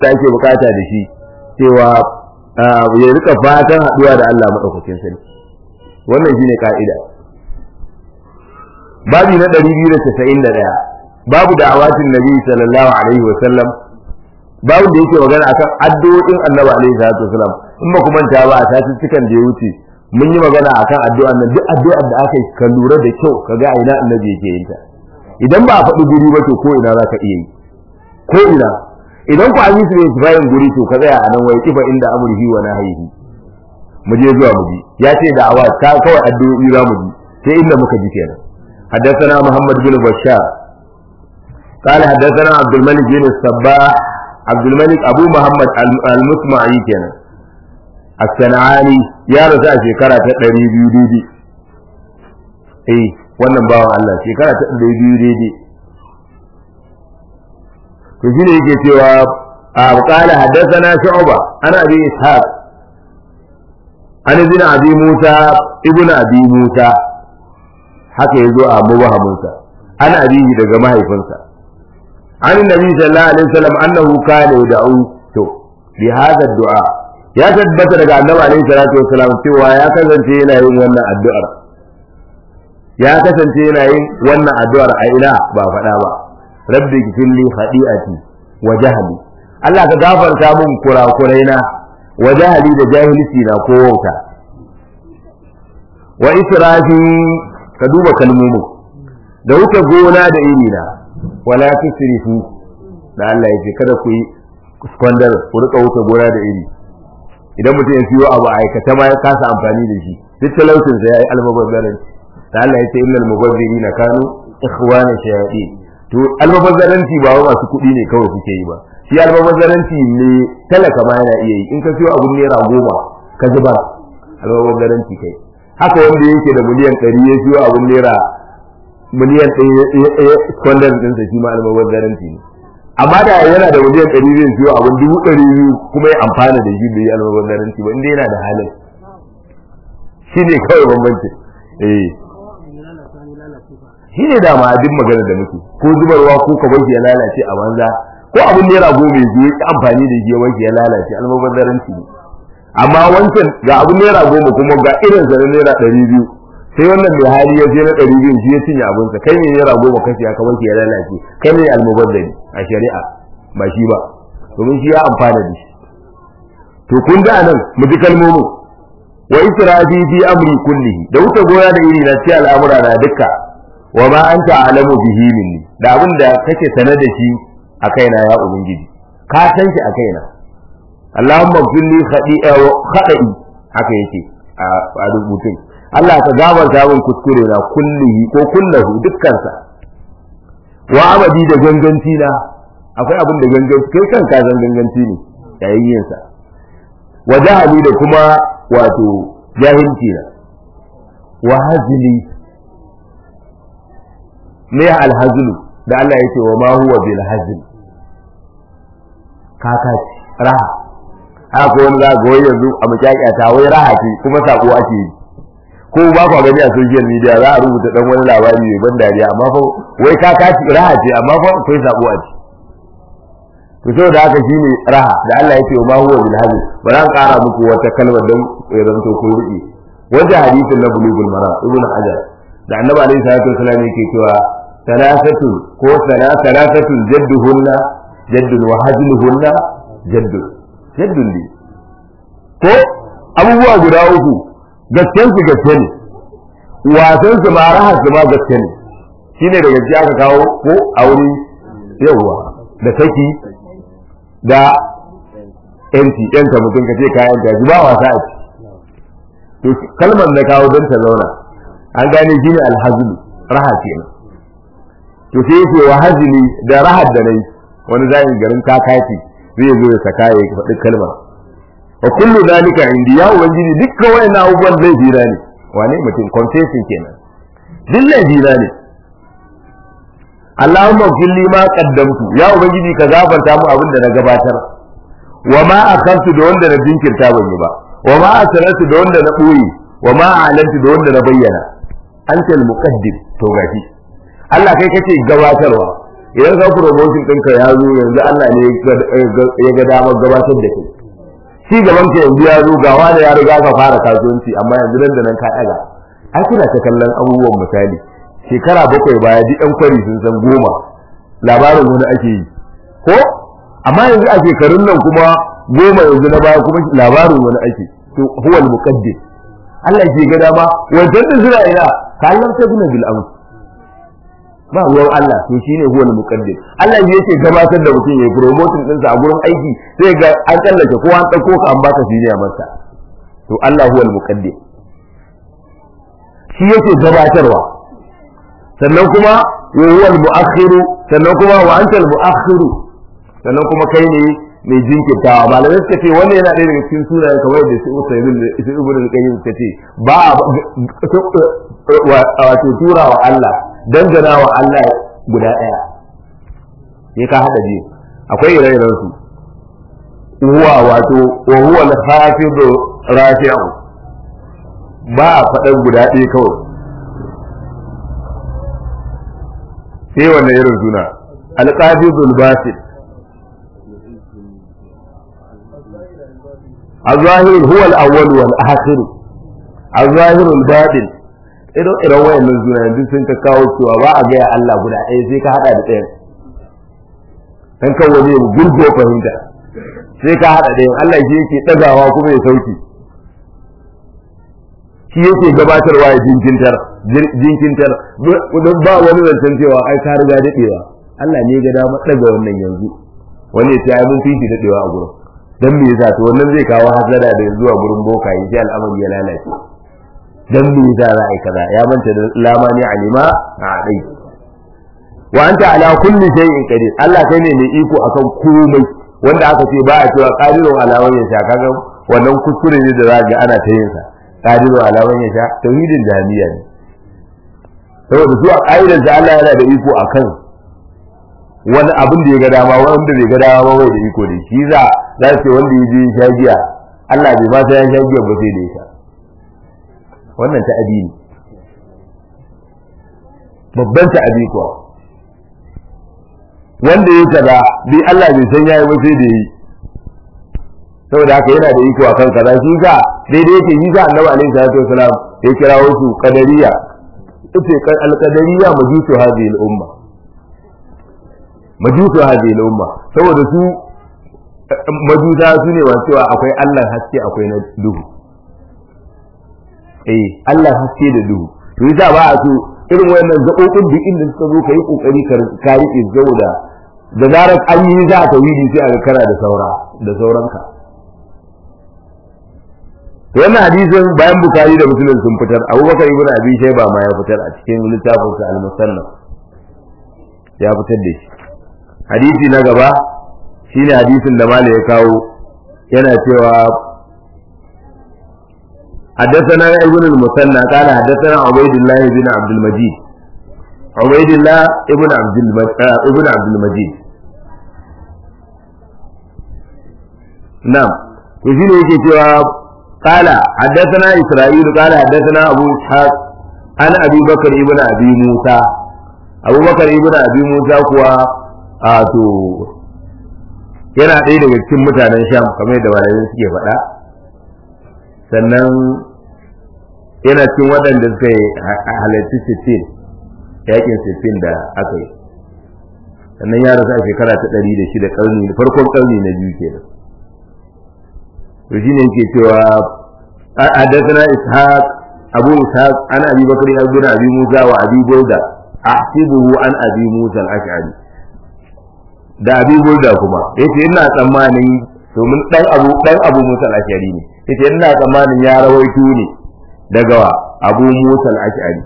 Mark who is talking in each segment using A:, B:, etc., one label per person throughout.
A: da ake bukata da shi cewa ya rika fatan haduwa da Allah madaukakin sarki wannan shine ka'ida babi na 291 babu da'awatin nabi sallallahu alaihi wa sallam babu da yake magana akan addu'o'in annabi alaihi salatu wasallam in ba ku manta ba a cikin da ya wuce mun yi magana akan addu'an nan duk addu'ar da aka yi ka lura da kyau ka ga ina annabi yake yin ta idan ba a faɗi guri ba to ko ina za ka iya yi ko ina idan ku an yi su ne bayan guri to ka tsaya a nan wai kifa inda amurhi wa nahyihi mu je zuwa mu ji ya ce da awa ta kawai addu'o'i za mu ji sai inda muka ji kenan حدثنا محمد بن بشار قال حدثنا عبد الملك بن الصباح عبد الملك ابو محمد المسمعي كان الصنعاني يا رسا شekara ta 200 daidai eh wannan bawan Allah shekara ta 200 daidai to shine yake cewa قال حدثنا شعبة أنا أبي إسحاق أنا ابن أبي موسى ابن أبي موسى haka ya zo a mubahamunsa ana abihi daga mahaifinsa an nabi sallallahu alaihi wasallam annahu kana yad'u to bi hada du'a ya tabbata daga annabi alaihi salatu wasallam cewa ya kasance yana yin wannan addu'ar ya kasance yana yin wannan addu'ar a ina ba faɗa ba rabbi gfirli khadi'ati wa jahli Allah ka gafarta min kurakuraina wa jahli da jahilci na ko wauta wa israfi ka duba kalmomin da wuce gona da iri na wala tusrifu da Allah ya ce kada ku yi squander ku rika wuce gona da iri idan mutum ya siyo abu aikata ma ya kasa amfani da shi duk talaucin sa yayi almubazzaran da Allah ya ce innal mubazzirina kanu ikhwana shayatin to almubazzaranci ba wa masu kuɗi ne kawai kuke yi ba shi almubazzaranci ne talaka ma yana iya yi in ka siyo abun naira goma ka zuba almubazzaranci kai haka wanda yake da miliyan ɗari ya siyo abun naira miliyan ɗaya kwandon ɗinsa shi ma almubazzaranci ne amma da yana da miliyan ɗari zai siyo abun dubu ɗari biyu kuma ya amfana da shi bai yi almubazzaranci ba inda yana da halin shi ne kawai bambanci eh shi ne dama duk magana da muke ko zubarwa ko ka bar ya lalace a banza ko abun naira goma ya zo ya amfani da shi ya wanke ya lalace almubazzaranci ne amma wancan ga abun naira goma kuma ga irin sa na naira ɗari biyu sai wannan mai hali ya je na ɗari biyu shi ya cinye abinsa kai ne naira goma kashi aka wanke ya lalace kai ne almubazzari a shari'a ba shi ba domin shi ya amfana da shi to kun ga nan mu ji kalmomin wa israfi fi amri kullihi da wuce gona da iri na ci al'amura na dukka wa ma anta alamu bihi minni da abin da kake sanar da shi a kaina ya ubangiji ka san shi a kaina Allahumma kulli khadi'a wa khada'i haka yake a rubutun Allah ka gabarta min kuskure na kullihi ko kullahu dukkansa wa abadi da ganganci na akwai abin da ganganci kai kanka zan ganganci ne yayin yin sa wa jahali da kuma wato jahilci na wa hazli me alhazlu da Allah yake wa ma huwa bil hazl kakaci raha haka wani za ga wai yanzu a mukyakya wai raha ce kuma sako ake yi ko ba ku gani a social media za a rubuta dan wani labari mai ban dariya amma fa wai ka kaci raha ce amma fa akwai sako a ci to saboda haka shine raha da Allah ya ce ma huwa bil hadi ba zan kara muku wata kalmar dan ya zanto ko riki wanda hadisin na bulugul mara ibnu hajar da annabi alaihi salatu wasallam yake cewa salasatu ko salasatu jadduhunna jaddun wa hazluhunna jaddun jaddun ne ko abubuwa guda uku gasken su gaske ne wasan su ma rahar su ma gaske ne shine da gaske aka kawo ko aure yawa da saki da yanci yanta mutum ka ce kayan gaji ba wasa a ci to kalmar na kawo don ta zauna an gane shine alhazlu raha kenan to sai yake wa hazili da rahar da nayi wani zai garin kakaci zai zo ya saka ya faɗi kalmar wa kullu zalika indi ya ubangiji dukkan wayannan abubuwan zai jira ne wane mutum confessing kenan duk zai jira ne Allahumma kulli ma qaddamtu ya ubangiji ka gafarta mu abin da na gabatar wa ma akantu da wanda na jinkirta ban yi ba wa ma asrartu da wanda na boye wa ma alantu da wanda na bayyana anta al-muqaddim to gashi Allah kai kace gabatarwa idan ka promotion ɗinka ya zo yanzu Allah ne ya ga damar gabatar da kai shi gaban ka yanzu ya zo gawa da ya riga ka fara kasuwanci amma yanzu nan da nan ka ɗaga ai kuna ta kallon abubuwan misali shekara bakwai baya duk ɗan kwari sun san goma labarin wani ake yi ko amma yanzu a shekarun nan kuma goma yanzu na baya kuma labarin wani ake to huwa al-muqaddim Allah ke ga dama wajen da suna ina kallon ta gina bil amr ba ruwan Allah to shine huwa al-muqaddim Allah ne yake gabatar da mutum yayi promoting ɗinsa a gurin aiki sai ga an tsallake ko an dauko ka an baka siniya masa to Allah huwa al-muqaddim shi yake gabatarwa sannan kuma wa huwa al-mu'akhiru sannan kuma wa anta al-mu'akhiru sannan kuma kai ne mai jinkirtawa malamai suka ce wannan yana ɗaya daga cikin sunayen kamar da su usaimin da su ibnu al-qayyim suka ce ba a wato tura wa Allah dangana wa Allah guda ɗaya sai ka hada ji akwai ire-iren su huwa wato wa huwa al-hafizu rafi'u ba a faɗan guda ɗaya kawai sai wannan irin suna al-qabidul basit الظاهر هو الأول والآخر الظاهر الباطن idan idan wayannan suna yanzu sun ka kawo cewa ba a gaya Allah guda ɗaya sai ka hada da ɗayan dan kan wani gurgo fahimta sai ka hada ɗayan Allah shi yake ɗagawa kuma ya sauki shi yake gabatarwa ya jinkintar jinkintar don ba wani zancen cewa ai ka riga daɗewa Allah ne ga dama ɗaga wannan yanzu wani ya ce ai mun fi shi daɗewa a gurin dan me yasa to wannan zai kawo hasada da zuwa gurin boka yi sai al'amari ya lalace dan me yasa za a yi kaza ya manta da lamani alima a dai wa anta ala kulli shay'in qadir Allah kai ne mai iko akan komai wanda aka ce ba a cewa qadirun ala wa yasha kaga wannan kuskure ne da za ga ana ta yin sa qadirun ala wa yasha tauhidin jami'a ne saboda su a ƙa'idar da Allah yana da iko akan wani abin da ya ga dama wanda bai ga dama ba bai da iko da shi za za ce wanda ya je sha giya Allah bai ma sai ya sha giya ba sai da ya sha wannan ta ne babban ta abi kuwa wanda ya kaza bi Allah bai san yayi ba sai da yi saboda haka yana da iko akan kaza shi ga daidai yake shi ga Annabi alaihi salatu wasalam ya kira wasu qadariya ita al-qadariyya majusu hadhihi al-umma majusu hadhihi al-umma saboda su majusa su ne wa cewa akwai Allah haske akwai na duhu eh Allah haske da duhu to yasa ba a so irin wayannan gaɓoɓin duk inda suka zo ka yi kokari ka riƙe saboda da zarar an yi za a tawhidi sai a kana da saura da sauranka to wannan hadisin bayan bukari da muslim sun fitar abubakar ibn abi shayba ma ya fitar a cikin littafinsa al-musannaf ya fitar da shi hadisi na gaba shine hadisin da malai ya kawo yana cewa حدثنا ابن المثنى قال حدثنا عبيد الله بن عبد المجيد عبيد الله ابن عبد ابن عبد المجيد نعم وشنو yake cewa قال حدثنا إسرائيل قال حدثنا أبو إسحاق أنا أبي بكر ابن أبي موسى أبو بكر ابن أبي موسى كوا آتو yana ɗaya daga cikin mutanen sham kamar yadda malamai suke faɗa sannan yana cikin waɗanda suka yi halarci sittin yakin sittin da aka yi sannan ya rasu a shekara ta ɗari da shida ƙarni farkon ƙarni na biyu kenan to shi ne yake cewa حدثنا إسحاق أبو إسحاق عن أبي بكر بن أبي موسى وأبي بردة أحسبه عن أبي موسى الأشعري da abi burda kuma yace ina tsammanin domin dan abu dan abu musa al-ashari ne yace ina tsammanin ya rawaito ne daga abu musa al-ashari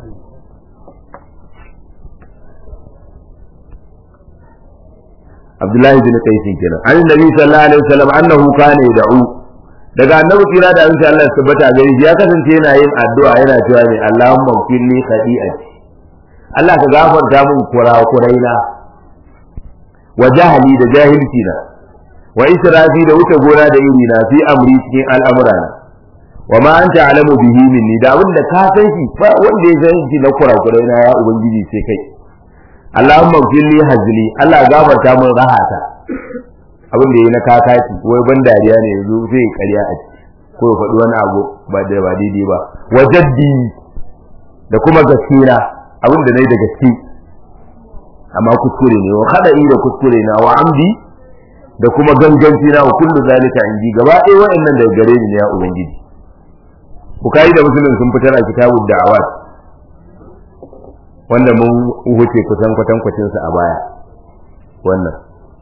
A: Abdullahi bin Qais kenan an nabi sallallahu alaihi wasallam annahu kana yad'u daga annabi kira da insha Allah tabbata gari ya kasance yana yin addu'a yana cewa ne Allahumma firli khadi'ati Allah ka gafarta min kurakuraina wa jahali da jahilci na wa israfi da wuce gona da iri na fi amri cikin al'amura na wa ma anta alamu bihi minni da abin da ka san shi ba wanda ya san shi na kurakurai na ya ubangiji sai kai Allahumma fili hazli Allah gafarta min rahata abin da yayi na kakaci wai ban dariya ne yanzu zai karya a ciki ko ya faɗi wani abu ba da ba daidai ba wajaddi da kuma gaskiya abin da nayi da gaske amma kuskure ne wa khada'i da kuskure na wa amdi da kuma ganganci na wa kullu zalika indi gaba ɗaya wa'annan daga gare ni ne ya ubangiji bukari da muslim sun fitar a kitabud da'awat wanda mun wuce kusan kwatankwacin sa a baya wannan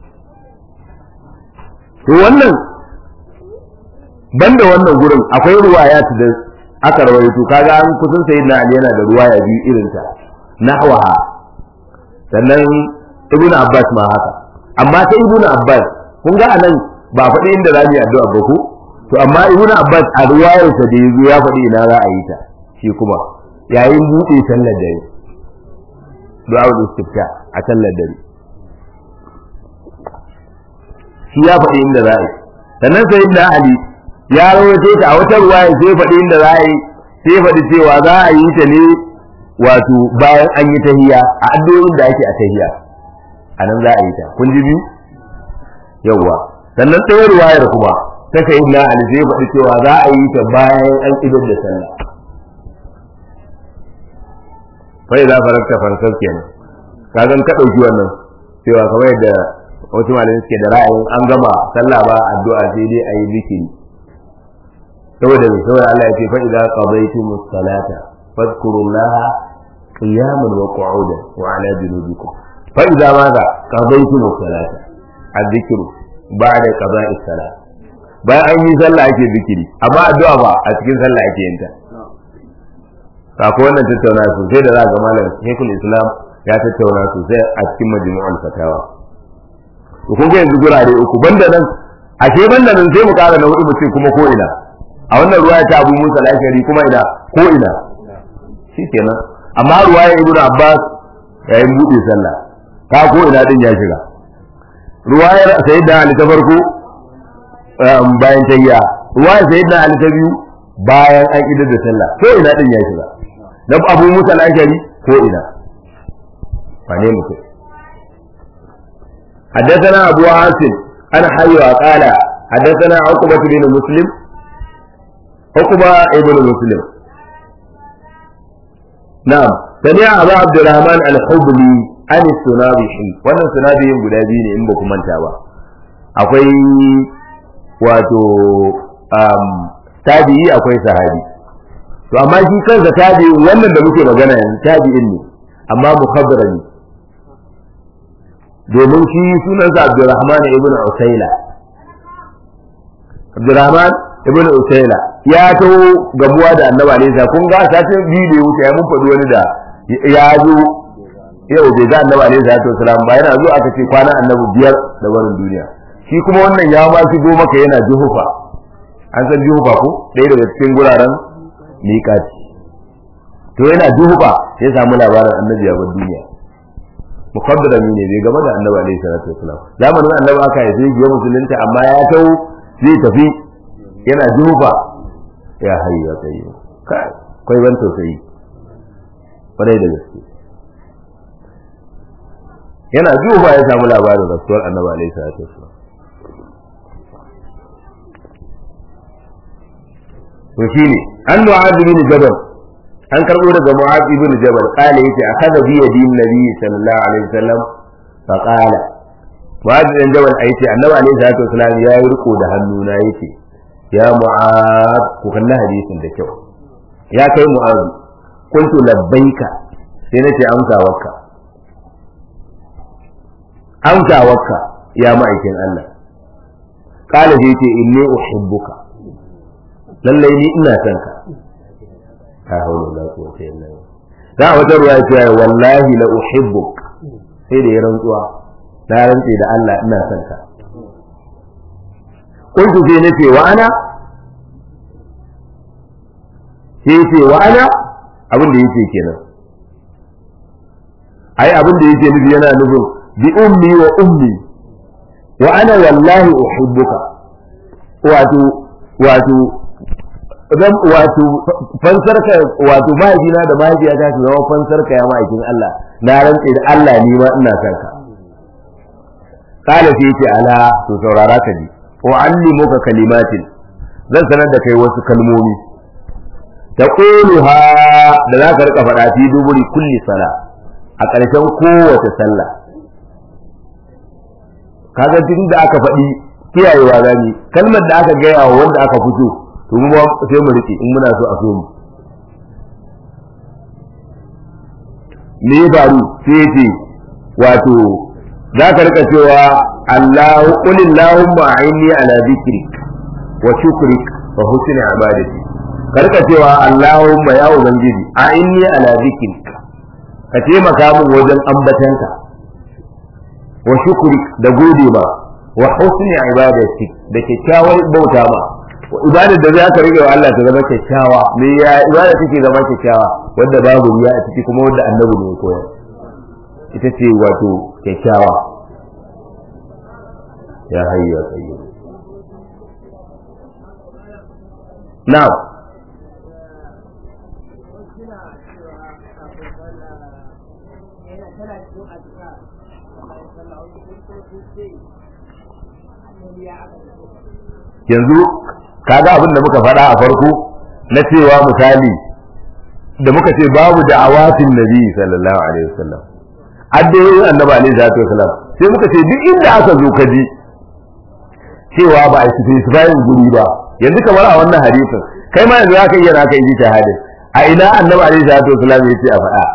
A: to wannan banda wannan gurin akwai ruwayat da aka rawaito kaga an kusan sayyidina ali yana da ruwaya biyu irin ta nahwaha sannan ibnu abbas ma haka amma sai ibnu abbas kun ga anan ba faɗi inda za mu yi addu'a ba ko to amma ibnu abbas a ruwayarsa da yazo ya faɗi ina za a yi ta shi kuma yayin buɗe sallar dare du'a istifta a sallar dare shi ya faɗi inda za a yi sannan sai da ali ya rawaito ta a wata ruwaya sai faɗi inda za a yi sai faɗi cewa za a yi ta ne wato bayan an yi tahiya a addu'o'in da ake a tahiya a nan za a yi ta kun ji biyu yawwa sannan ɗaya ruwayar kuma ta sai na ali sai faɗi cewa za a yi ta bayan an idar da sallah fa idza farakta fansar kenan kagan ka dauki wannan cewa kamar yadda wasu malamai suke da ra'ayin an gama sallah ba addu'a sai dai ayi zikiri saboda me saboda Allah ya ce fa idza qadaytumus salata fadhkurullaha qiyaman wa qu'udan wa ala junubikum fa idza madha qadaytumus salata adh-dhikru ba'da qada'is salat bayan an yi sallah ake zikiri amma addu'a ba a cikin sallah ake yin ta kafin wannan tattauna sosai da za ga malam Sheikhul Islam ya tattauna sosai a cikin majmu'ul fatawa to kun ga yanzu gurare uku banda nan ashe banda nan sai mu kara na hudu mutum kuma ko ina a wannan ruwaya ta Abu Musa al-Ashari kuma ina ko ina shikenan amma ruwaya Ibn Abbas yayin bude sallah ka ko ina din ya shiga ruwayar Sayyidina Ali ta farko bayan tayya ruwayar Sayyidina Ali ta biyu bayan an idar da sallah ko ina din ya shiga na Abu Musa al-Ashari ko ina wane mutum حدثنا أبو عاصم أنا حي قال حدثنا عقبة بن مسلم عقبة ابن مسلم نعم سمع أبا عبد الرحمن الحبلي عن السنابحي وانا السنابحي guda biyu ne in ba ku manta ba akwai wato tabi'i akwai sahabi to amma shi kansa tabi'i wannan da muke magana yanzu tabi'in ne amma mukhabbara ne domin shi sunansa Abdurrahman ibn Usaila Abdurrahman ibn Usaila ya taho gamuwa da Annabi alaihi kun ga satin biyu da ya wuce ya mun faɗi wani da ya zo yau bai ga Annabi alaihi salatu wasalam ba yana zo aka ce kwana Annabi biyar da barin duniya shi kuma wannan ya ma shigo maka yana juhufa an san juhufa ko ɗaya daga cikin guraren miƙati to yana juhufa ya samu labarin Annabi ya bar duniya muqaddarami ne bai game da annabi alaihi salatu wasalam zamanin annabi aka yi zai ya musulunta amma ya tau zai tafi yana jufa ya hayyu ya kai kai kai ban tausayi kwarai da gaske yana jufa ya samu labarin rasuwar annabi alaihi salatu wasalam to shine an mu'adh bin jabal an karbo daga Mu'adh ibn Jabal kale yace akaza bi yadi nabi sallallahu alaihi wasallam fa qala Mu'adh ibn Jabal yace annabi alaihi salatu wasallam ya yi riko da hannuna yace ya Mu'adh ku kalla hadisin da kyau ya kai Mu'adh kuntu labbaika sai nace amsa wakka amsa wakka ya ma'aikin Allah kala sai yace inni uhibbuka lallai ni ina son ka la haula wala quwwata illa billah da wata ruwa ce wallahi la uhibbuk sai da ya rantsuwa na rantse da Allah ina son ka kuntu sai nace wa ana sai ce wa ana abin da yake kenan ai abin da yake nufi yana nufin bi ummi wa ummi wa ana wallahi uhibbuka wato wato zan wato fansarka wato mahaifina da mahaifiyata su zama fansarka ya ma'aikin Allah na rantse da Allah ni ma ina son ka kala sai ce ala to saurara ka ji wa allimuka kalimatin zan sanar da kai wasu kalmomi ta ha da za ka rika faɗa fi duburi kulli sala a ƙarshen kowace sallah kaga duk da aka faɗi kiyayewa zani kalmar da aka gaya wa wanda aka fito to mu sai mu rike in muna so a so mu me ya faru sai ce wato za ka rika cewa Allahu qul Allahumma a'inni ala dhikrik wa shukrik wa husni ibadati ka rika cewa Allahumma ya ubangiji a'inni ala dhikrik ka taimaka min wajen ambatanka wa shukrik da gode ma wa husni ibadati da kyakkyawar bauta ma ibadar da za ka rige wa Allah ta zama kyakkyawa me ya ibada take zama kyakkyawa wanda babu riya a ciki kuma wanda annabi ne ya koyar ita ce wato kyakkyawa ya hayya qayyum na'am yanzu kaga abin da muka faɗa a farko na cewa misali da muka ce babu da'awatin nabi sallallahu alaihi wasallam addu'o'in annabi alaihi salatu wasallam sai muka ce duk inda aka zo ka ji cewa ba a specifying guri ba yanzu kamar a wannan hadisin kai ma yanzu zaka iya naka yi shahadin a ina annabi alaihi salatu wasallam ya ce a faɗa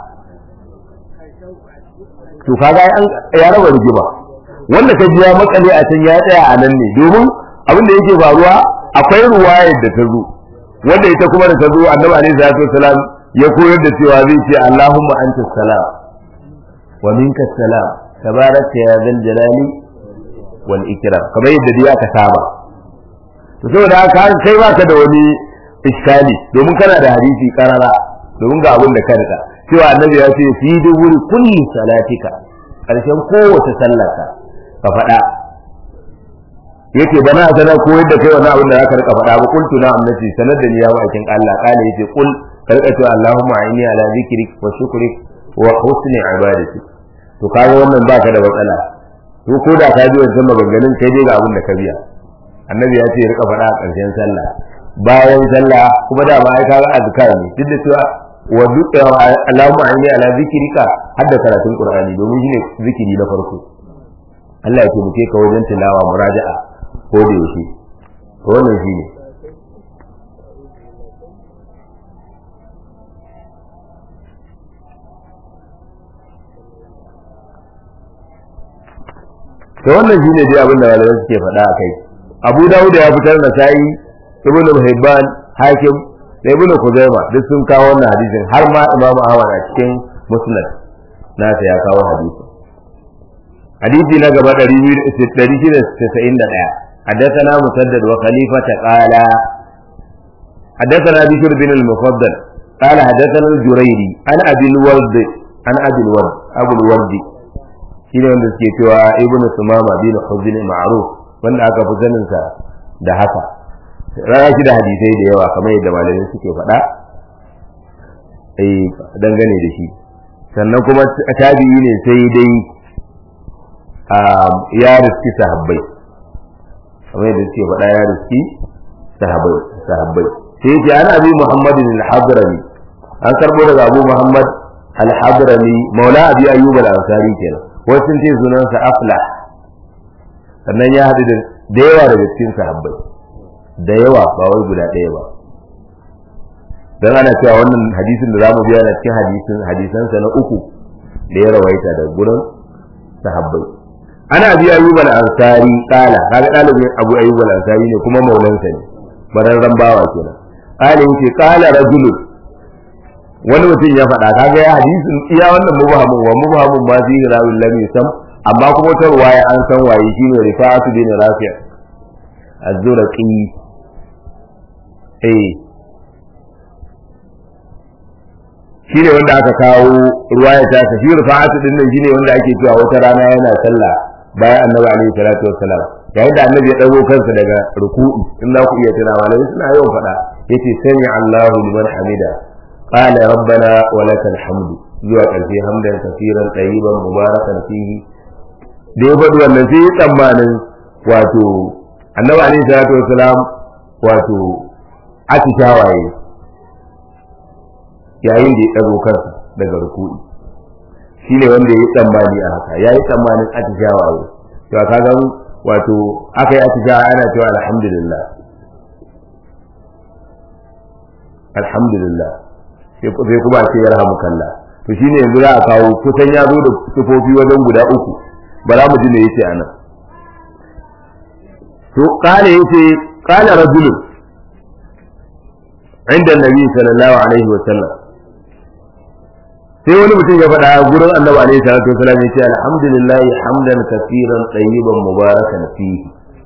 A: to kaga an ya raba rigima wanda ka ji ya makale a can ya tsaya a nan ne domin abin da yake faruwa akwai ruwayar da ta zo wanda ita kuma da ta zo annabi alaihi salatu wasallam ya koyar da cewa zai ce Allahumma anta salam wa minka salam tabarakta ya zal jalali wal ikram kamar yadda dai aka saba to saboda haka kai baka da wani iskali domin kana da hadisi karara domin ga abin da ka rika cewa annabi ya ce fi duburi kulli salatika karshen kowace sallarka ka faɗa yake bana sanar koyar da kai wannan abin da zaka rika faɗa ba kuntu na annati sanar da ni ya bakin Allah kale yace kul ka rika cewa Allahumma inni ala zikrik wa shukrik wa husni ibadati to kaga wannan baka da matsala to ko da ka ji wannan maganganun kai dai ga abin da ka biya annabi ya ce rika faɗa a ƙarshen sallah bayan sallah kuma da ba ai kaga azkar ne duk da cewa wa duk Allahumma inni ala zikrika hadda karatun Qur'ani domin shine zikiri na farko Allah ya taimake ka wajen tilawa muraja'a ko da yaushe to wannan shine to wannan shine dai abin da malamai suke faɗa a kai Abu Dawud ya fitar da sai Ibn Hibban Hakim da Ibn Khuzaimah duk sun kawo wannan hadisin har ma Imam Ahmad a cikin Musnad nasa ya kawo hadisin hadisi na gaba 691 حدثنا مسدد وخليفة قال حدثنا بشر بن المفضل قال حدثنا الجريري عن أبي الورد عن أبي الورد أبو الورد shine wanda suke cewa ibnu sumama bin huzn ma'ruf wanda aka fi sanin sa da haka rana shi da hadisai da yawa kamar yadda malamai suke faɗa eh dangane da shi sannan kuma tabi'i ne sai dai ya riski sahabbai kamar yadda suke faɗa ya riski sahabbai sahabbai sai yake an abi muhammadin al-hadrami an karbo daga abu muhammad al-hadrami maula abi ayyub al-ansari kenan wasu sun ce sunansa afla sannan ya haɗu da yawa daga cikin sahabbai da yawa ba wai guda ɗaya ba dan ana cewa wannan hadisin da zamu biya na cikin hadisin hadisansa na uku da ya rawaita da gurin sahabbai ana bi ayyub al-ansari kala kaga dalibin abu ayyub al-ansari ne kuma maulansa ne bararran bawa kenan kala yace kala rajulun wani mutum ya faɗa kaga ya hadisin iya wannan mubhamun wa mubhamun ma fi rawil lam yusam amma kuma ta ruwaya an san waye shine rifa'atu bin rafi' az-zurqi eh shine wanda aka kawo ruwaya ta shi rifa'atu din nan shine wanda ake cewa wata rana yana sallah bayan annabi alaihi salatu wassalam yayin da annabi ya dago kansa daga ruku'u in za ku iya tuna malami suna yawan faɗa yace sami Allahu liman hamida qala rabbana wa lakal hamdu zuwa ƙarshe hamdan kafiran tayyiban mubarakan fihi da ya faɗi wannan sai ya tsammanin wato annabi alaihi salatu wasalam wato atishawaye yayin da ya ɗago kansa daga ruku'i shine wanda ya yi tsammani a haka ya yi tsammanin atishawaye to ka ga wato aka yi atishawa ana cewa alhamdulillah alhamdulillah sai kuma ce yarhamukallah to shine yanzu za a kawo kusan ya zo da sifofi wajen guda uku ba za mu ji me yace anan to kale yace kala rajulun inda annabi sallallahu alaihi wa sallam sai wani mutum ya faɗa gurin annabi alaihi salatu wasallam yace alhamdulillah hamdan kaseeran tayyiban mubarakan fihi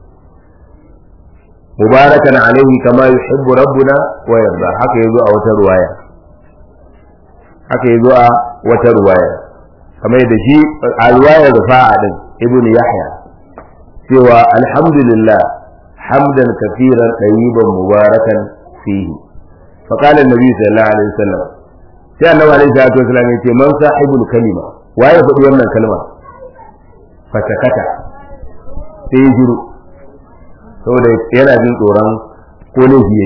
A: mubarakan alaihi kama yuhibbu rabbuna wa yarda haka yazo a wata ruwaya haka yazo a wata ruwaya kamar da shi a ruwayar rufa'a din ibnu yahya cewa alhamdulillah hamdan kaseeran tayyiban mubarakan fihi فقال النبي صلى الله عليه وسلم sai annabi alaihi salatu wasallam yace man sahibul kalima waye faɗi wannan kalma fatakata sai ya jiru saboda yana jin tsoron ko ne yayi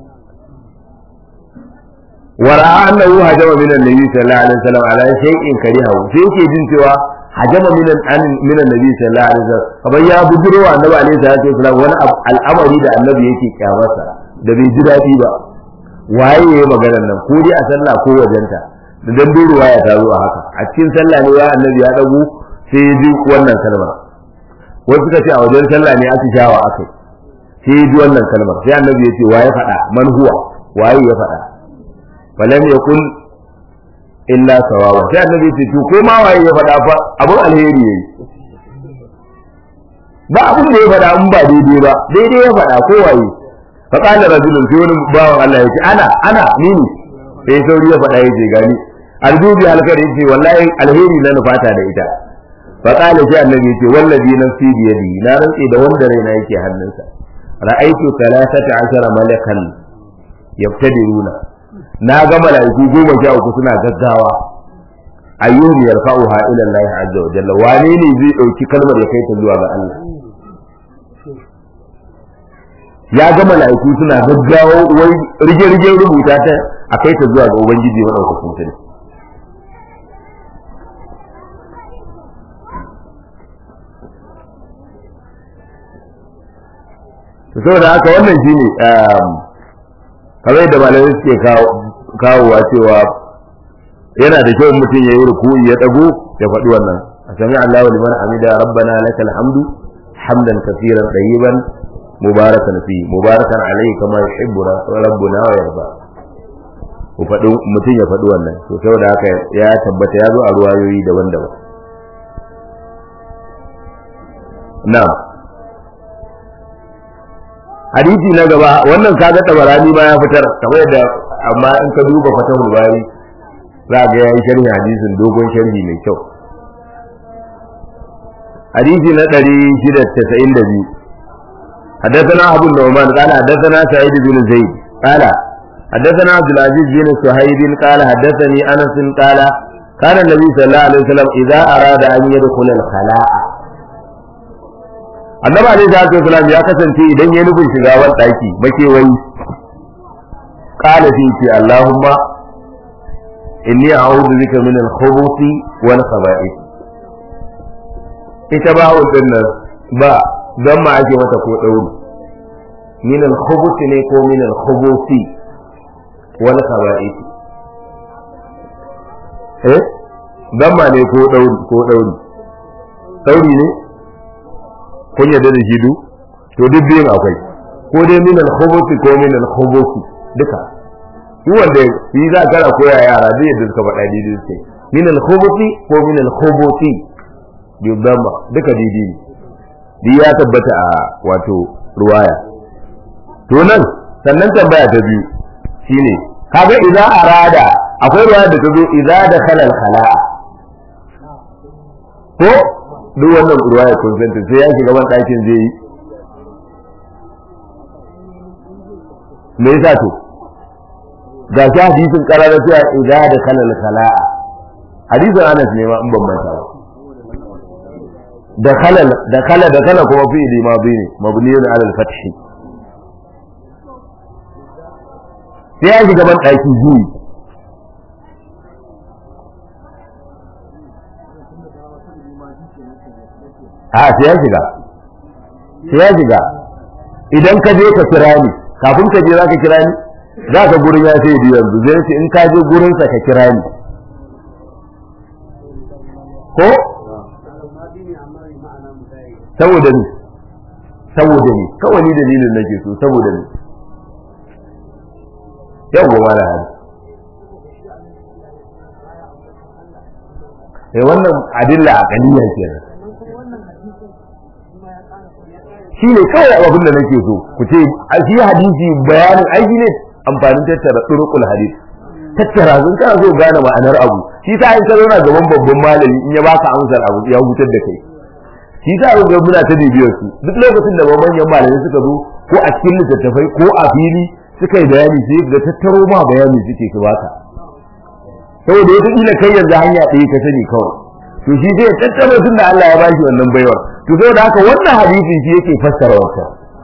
A: wara annahu hajama min annabi sallallahu alaihi wasallam ala shay'in karihahu sai yake jin cewa hajama min an min annabi sallallahu alaihi wasallam kamar ya bujiro annabi alaihi salatu wasallam wani al'amari da annabi yake kyamarsa da bai ji daɗi ba waye yayi maganar nan ko dai a sallah ko wajenta da dan duruwa ya tazo a haka a cikin sallah ne ya annabi ya dago sai ya ji wannan kalma wasu suka ce a wajen sallah ne aka shawa aka sai ya ji wannan kalmar sai annabi ya ce waye faɗa man huwa waye ya faɗa falam yakun illa sawawa sai annabi ya ce to ko ma waye ya faɗa fa abun alheri yayi ba abun da ya faɗa in ba daidai ba daidai ya faɗa ko waye فقال رجل في wani bawan Allah yace ana ana ni ne sai sauri ya faɗa yace gani aljubi halkar yace wallahi alheri na nufata da ita faqala sai annabi yace wallazi nafsi bi yadi na rantsi da wanda raina yake hannunsa ra'aitu 13 malakan yaftadiruna na ga malaiku goma sha uku suna gaggawa ayyuhum yarfa'uha ila Allah azza wa jalla wane ne zai dauki kalmar ya kai ta zuwa ga Allah ya ga mala'iku suna gaggawa wai rige-rige rubuta ta a kai ta zuwa ga ubangiji maɗaukakin sarki saboda haka wannan shine kamar yadda malamai suke kawowa cewa yana da kyau mutum ya yi ruku'i ya ɗago ya faɗi wannan a sami Allah wa liman hamida rabbana lakal hamdu hamdan kaseeran tayyiban mubarakan fi mubarakan alaihi kama yuhibbuna rabbuna wa yarda ku faɗi mutum ya faɗi wannan to saboda haka ya tabbata ya zo a ruwayoyi daban-daban na hadisi na gaba wannan kaga tabarani ma ya fitar kamar yadda amma in ka duba fatahul bari za ga yayi sharhi hadisin dogon sharhi mai kyau hadisi na 692 حدثنا أبو النعمان قال حدثنا سعيد بن زيد قال حدثنا عبد العزيز بن صهيب قال حدثني أنس قال كان النبي صلى الله عليه وسلم إذا أراد أن يدخل الخلاء annabi alaihi salatu wasalam ya kasance idan ya nufin shiga wani daki makewayi qala fi ce allahumma inni a'udhu bika min al-khubuthi wal khaba'ith ita ba wannan ba don ma ake mata ko ɗauri min al-khubuthi ne ko min al-khubuthi wal khaba'ith eh don ma ne ko ɗauri ko ɗauri ɗauri ne kun yarda da shi du to duk biyun akwai ko dai min al-khubuthi ko min al-khubuthi duka shi wanda yi za ka koya yara duk yadda suka faɗa daidai suke min al-khubuthi ko min al-khubuthi bi dhamma duka daidai ne ya tabbata a wato ruwaya to nan sannan tambaya ta biyu shine kaga idza arada akwai ruwaya da ta zo idza dakhala al-khala'a ko duk wannan ruwaya consent sai ya shiga ban ɗakin zai yi me yasa to ga shi hadisin karara cewa idza da kalal khala'a hadisin Anas ne ma in ban manta ba da kalal da kala da kala kuma fi'ili madi ne mabniyun ala al-fath sai ya shiga ban ɗaki zuwi a sai ya shiga sai ya shiga idan ka je ka kira ni kafin ka je za ka kira ni za ka gurin ya sai biyu yanzu zai ce in ka je gurinsa ka kira ni ko saboda ni saboda ni kawai ni dalilin nake so saboda ni yawwa mala hali eh wannan adilla a kaliya kenan shi ne kawai abin da nake so ku ce a shi hadisi bayanin aiki ne amfanin tattara turukul hadis tattara sun kana so gane ma'anar abu shi ta in ka zauna gaban babban malami in ya baka amsar abu ya hutar da kai shi ta ga muna ta bibiyar su duk lokacin da manyan malamai suka zo ko a cikin littattafai ko a fili suka yi bayani sai ga tattaro ma bayani suke su baka saboda wata kila kai yanzu hanya ɗaya ka sani kawai to shi zai tattaro tun da Allah ya bashi wannan baiwar to saboda haka wannan hadisi shi yake fassara wata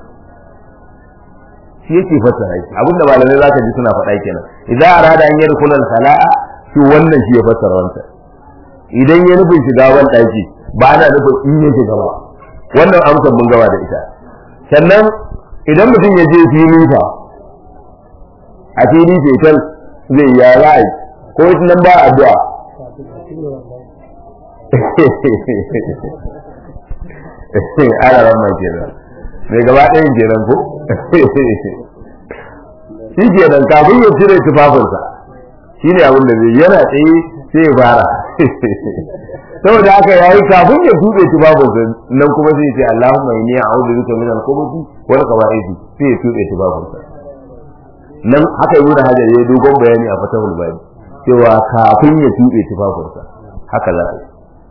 A: shi yake fassara shi abinda malamai zaka ji suna faɗa kenan idan arada an yadkhul al khala'a to wannan shi ya fassara wata idan ya nufin shiga ban daki ba ana nufin in ya shiga ba wannan amsar mun gaba da ita sannan idan mutum ya je fili fa a fili fetal zai ya ra'ayi ko nan ba addu'a ana ramman kenan mai gaba ɗayan kenan ko shi kenan kafin ya cire tufafinsa shi ne abin da zai yana tsaye sai ya fara saboda haka ya yi kafin ya tuɓe tufafinsa nan kuma sai ce Allahumma inni a'udhu bika min al-khubuthi wal khaba'ith sai ya tuɓe tufafinsa nan haka ibnu hajar ya dogon bayani a fatahul bani cewa kafin ya tuɓe tufafinsa haka za a yi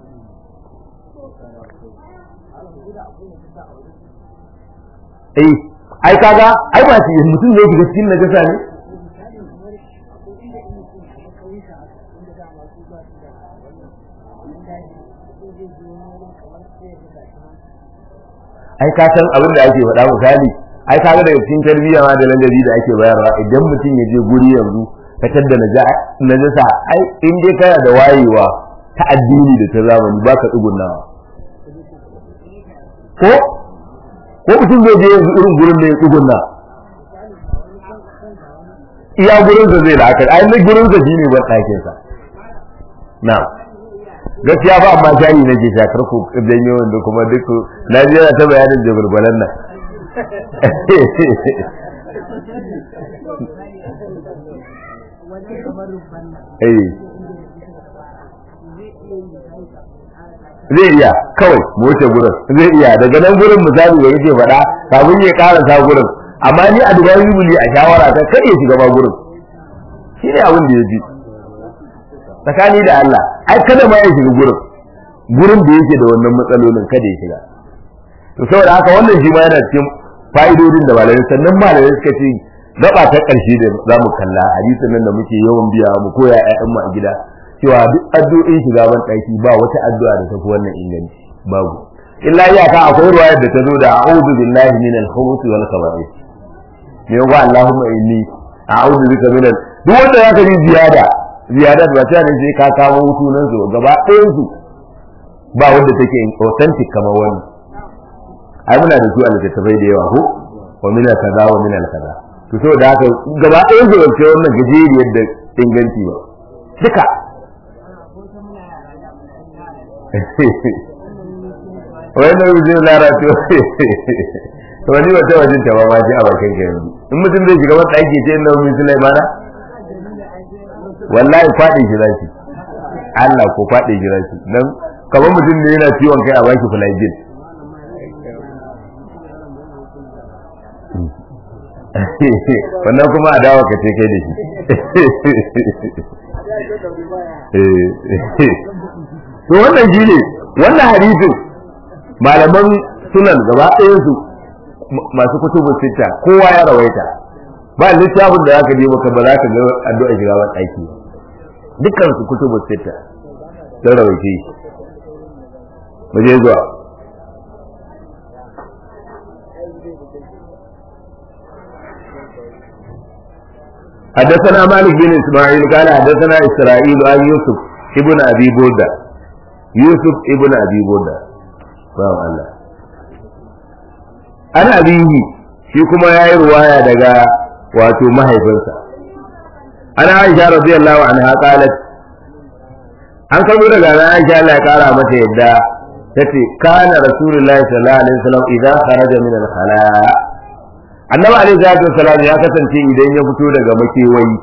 A: eh ai kaga ai ba shi mutum ne shiga cikin najasa ne ai ka san abin da ake faɗa misali ai kaga daga cikin tarbiyya ma da ladabi da ake bayarwa idan mutum ya je guri yanzu ka tadda najasa ai in dai kana da wayewa ta addini da ta zamani ba ka tsugunnawa ko ko mutum zai je yanzu irin gurin da ya tsugunna iya gurin sa zai la'akari ai na gurin sa shine ban ɗakin sa na gaskiya ba amma shayi na ke shakar ku janyo wanda kuma duk na ji yana ta bayanin jagulgwalan nan zai iya kawai mu wuce gurin zai iya daga nan gurin misali da yake faɗa kafin ya karasa gurin amma ni a dubai rubuli a shawara ta kar ya shiga ba gurin shi ne abin da ya ji tsakani da Allah ai kada ma ya shiga gurin gurin da yake da wannan matsalolin kada ya shiga to saboda haka wannan shi ma yana cikin fa'idodin da malamai sannan malamai suka ce gaba ta ƙarshe da za mu kalla hadisin nan da muke yawan biya mu koya ƴaƴanmu a gida cewa duk addu'o'in shiga ban ɗaki ba wata addu'a da tafi wannan inganci babu illa iyaka akwai ruwayar da ta zo da a'udhu billahi min al-khubuthi wal khaba'ith ne ga Allahumma inni a'udhu bika min duk wanda zaka ji ziyada ziyada ba ta ne sai ka kawo sunan su gaba ɗayan su ba wanda take authentic kamar wannan ai muna da su a littattafai da yawa ko wa min kaza wa min kaza to saboda haka gaba ɗayan su ce wannan gajeriyar da inganci ba duka wannan rubutun lara to to wani wata wajen ta ba ji a bakin ka yanzu in mutum zai shiga wata ake ce na wani sulai mana wallahi faɗi shi zaki Allah ko faɗi shi zaki dan kamar mutum ne yana ciwon kai a baki flagyl wannan kuma a dawo ka ce kai da shi to wannan shi ne wannan hadisin malaman sunan gaba ɗayan su masu kutubun sitta kowa ya rawaita ba littafin da zaka je maka ba za ka ga addu'a shiga ban aiki dukkan su kutubun sitta sun rawaice shi mu je zuwa حدثنا مالك بن اسماعيل قال حدثنا اسرائيل عن يوسف ابن ابي بودا يوسف ابن ابي بودا bawan Allah an abihi shi kuma ya yi ruwaya daga wato mahaifinsa an aisha radiyallahu anha qalat an kamo daga na aisha Allah ya kara mata yadda tace kana rasulullahi sallallahu alaihi wasallam idan kharaja min al-khala annabi alaihi salatu wasallam ya kasance idan ya fito daga makewayi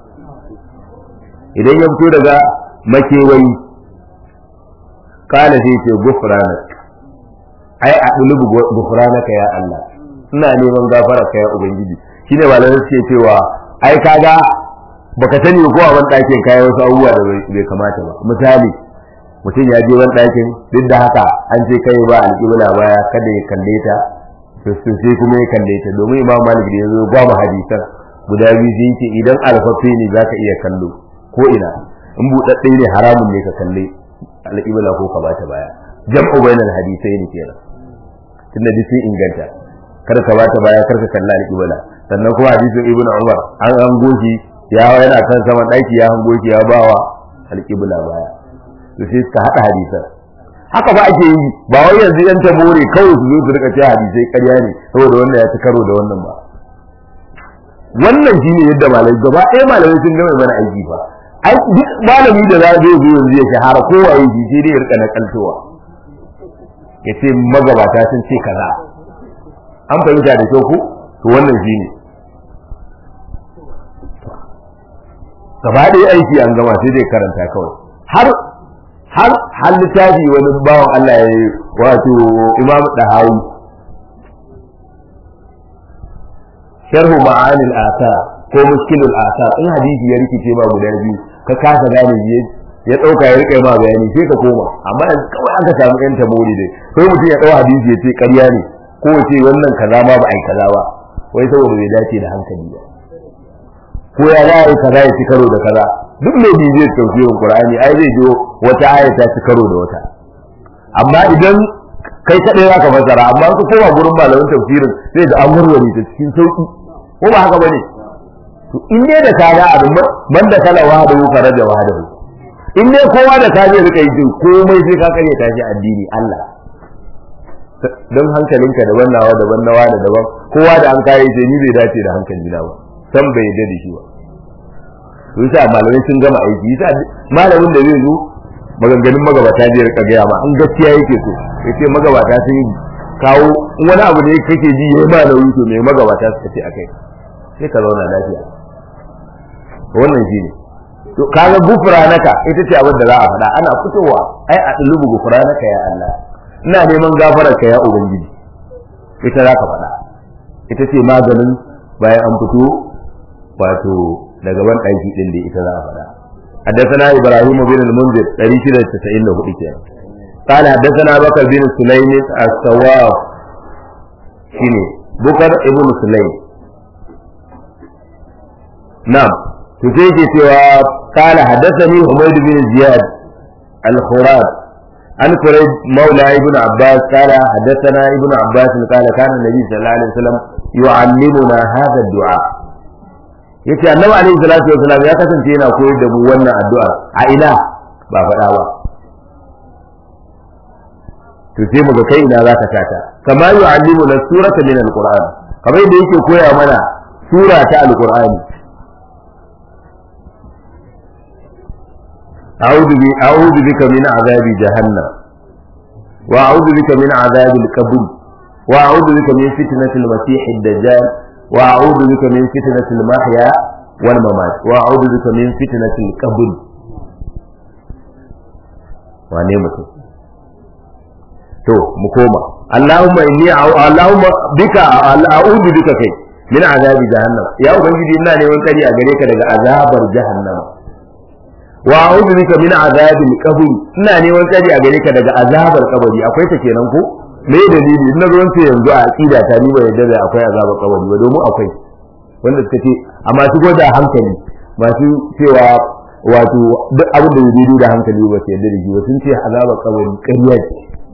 A: idan ya fito daga makewayi kana sai ce gufranak ai a dulubu gufranaka ya Allah ina neman gafara ka ya ubangiji shine malamai suke cewa ai kaga baka sani ko a wani ɗakin kayan wasu abubuwa da bai kamata ba misali mutum ya je wani ɗakin duk da haka an ce kai ba alƙibla baya kada ya kalle ta to sai kuma ya kalle ta domin imam malik da ya zo gwama hadisan guda biyu sai yake idan alfafe ne za ka iya kallo ko ina in buɗaɗɗe ne haramun ne ka kalle alƙibla ko ka bata baya jam'u bainal hadisai ne kenan tunda duk sun inganta kar ka bata baya kar ka kalla alƙibla sannan kuma hadisin ibnu umar an an goshi ya yana kan saman ɗaki ya hango shi ya bawa alƙibla baya to sai ka haɗa hadisan haka ba ake yi ba wai yanzu yan tabore kawai su zo su rika cewa hadisai ƙarya ne saboda wannan ya ci karo da wannan ba wannan shine yadda malamai gaba ɗaya malamai sun gama mana aiki fa ai duk malami da za zai zo yanzu ya shahara kowa ya ji sai dai ya rika nakaltowa ya ce magabata sun ce kaza an fahimta da kyau ko to wannan shine gaba ɗaya aiki an gama sai dai karanta kawai har har har littafi wani bawan Allah ya yi wato Imam Dahawi sharhu ma'ani al-athar ko mushkil al-athar in hadisi ya rikice ba guda biyu ka kasa gane shi ya dauka ya rike ma bayani sai ka koma amma yanzu kawai aka samu yan tabori dai sai mutum ya dau hadisi ya ce ƙarya ne ko ya ce wannan kaza ma ba ai kaza ba wai saboda bai dace da hankali ba ko ya za a yi kaza ya ci karo da kaza duk mai bi zai tausirin qur'ani ai zai jo wata aya ta ci karo da wata amma idan kai kadai zaka fassara amma ka koma gurin malamin tafsirin sai da an warware ta cikin sauki ko ba haka bane to in ne da kaga abin man da kala wahada fara da wahada in ne kowa da ka zai rika yi komai sai ka kare ta shi addini Allah don hankalinka daban nawa daban nawa da daban kowa da an kai sai ni bai dace da hankali na ba san bai yarda da shi ba to yasa malamai sun gama aiki yasa malamin da zai zo maganganun magabata zai rika gaya ma in gaskiya yake so yace magabata sun yi kawo wani abu da kake ji yayi ma nauyi to me magabata suka ce akai sai ka zauna lafiya wannan shi ne to kaga gufranaka ita ce abin da za a faɗa ana fitowa ai a dulubu gufranaka ya Allah ina neman gafararka ya ubangiji ita za ka faɗa ita ce maganin bayan an fito wato daga ban ɗaki ɗin da ita za a faɗa حدثنا ابراهيم بن المنذر 694 كده قال حدثنا بكر بن سليم السواف شنو بكر ابن سليم نعم تجيك سوى قال حدثني حميد بن زياد الخراب عن كريب مولى ابن عباس قال حدثنا ابن عباس قال كان النبي صلى الله عليه وسلم يعلمنا هذا الدعاء yace annabi alaihi salatu wasalam ya kasance yana koyar da mu wannan addu'a a ina ba faɗa ba to sai mu ga kai ina zaka tata kama yu'allimu na surata min alquran kamar da yake koya mana sura ta alqur'ani a'udhu bi a'udhu bika min azabi jahannam wa a'udhu bika min azabi al-qabr wa a'udhu bika min fitnati al-masih ad-dajjal وأعوذ بك من فتنة المحيا والممات وأعوذ بك من فتنة القبر wane mutum to mu koma Allahumma inni Allahumma bika a'udhu bika kai min azabi jahannam ya ubangiji ina neman tsari a gare ka daga azabar jahannam wa a'udhu bika min azabil qabr ina neman tsari a gare ka daga azabar kabari akwai ta kenan ko me dalili in na zo ce yanzu a aqida ta ni ba yadda da akwai azaba kabari ba domin akwai wanda suka ce amma su da hankali masu cewa wato duk abin da yake da hankali ba su yadda da shi ba sun ce azaba kabari ƙarya ce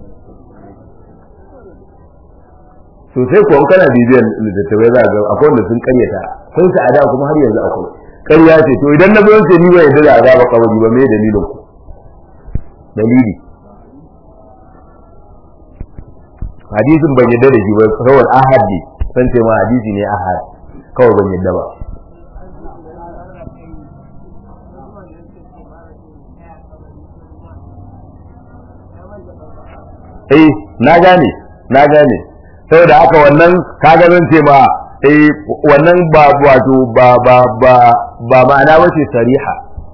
A: to sai ko kana bibiyan littattafai za ga akwai wanda sun ƙaryata sun sa ada kuma har yanzu akwai ƙarya ce to idan na zo ce ni ba yadda da azaba kabari ba me dalilin ku dalili hadisin ban yadda da shi ba kawai ahad ne san ce ma hadisi ne ahad kawai ban yadda ba eh na gane na gane saboda haka wannan kaga zan ce ma eh wannan ba wato ba ba ba ba ma'ana wace sariha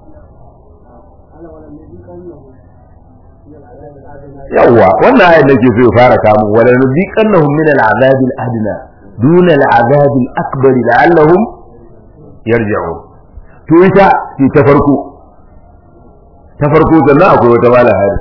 A: yawwa wannan ayat nake so ya fara kamun wala nuziqannahum min al'azab al-adna dun al'azab al-akbar la'allahum yarji'un to ita ce ta farko ta farko sannan akwai wata mala hari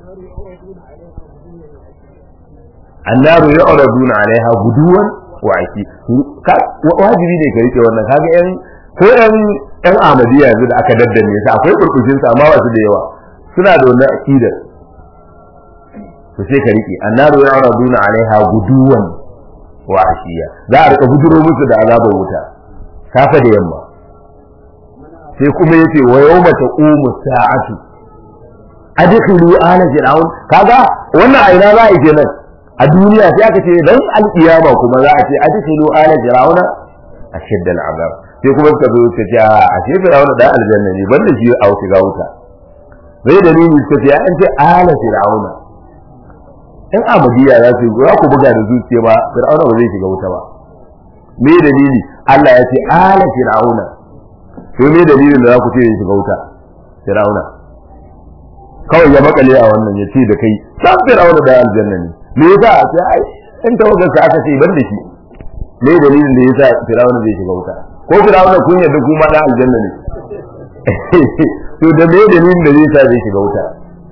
A: annaru yu'raduna 'alaiha guduwan wa aki wajibi ne ka rike wannan kaga yan ko yan yan amadiya yanzu da aka daddane su akwai kurkushin su amma wasu da yawa suna da wannan aqidar to sai ka rike annaru ya'raduna 'alaiha guduwan wa ashiya za a rika guduro musu da azabar wuta safa da yamma sai kuma yace wa yawma taqumu sa'atu adkhulu ala fir'aun kaga wannan a ina za a yi nan a duniya sai aka ce dan alkiyama kuma za a ce adkhulu ala fir'auna ashadda al'azab sai kuma suka zo suka ce a ce fir'auna da aljanna ne banda shi a wuta wuta zai dalili suka ce an ce ala fir'auna in amadiya za su za ku buga da zuciya ba fir'auna ba zai shiga wuta ba me dalili Allah ya ce ala fir'auna to me dalilin da za ku ce ya shiga wuta fir'auna kawai ya makale a wannan ya ce da kai san fir'auna da aljanna ne me yasa a ce ai in tawagar sa aka ce ban da shi me dalilin da yasa fir'auna zai shiga wuta ko fir'auna kun yadda kuma da aljanna ne to da me dalilin da zai sa zai shiga wuta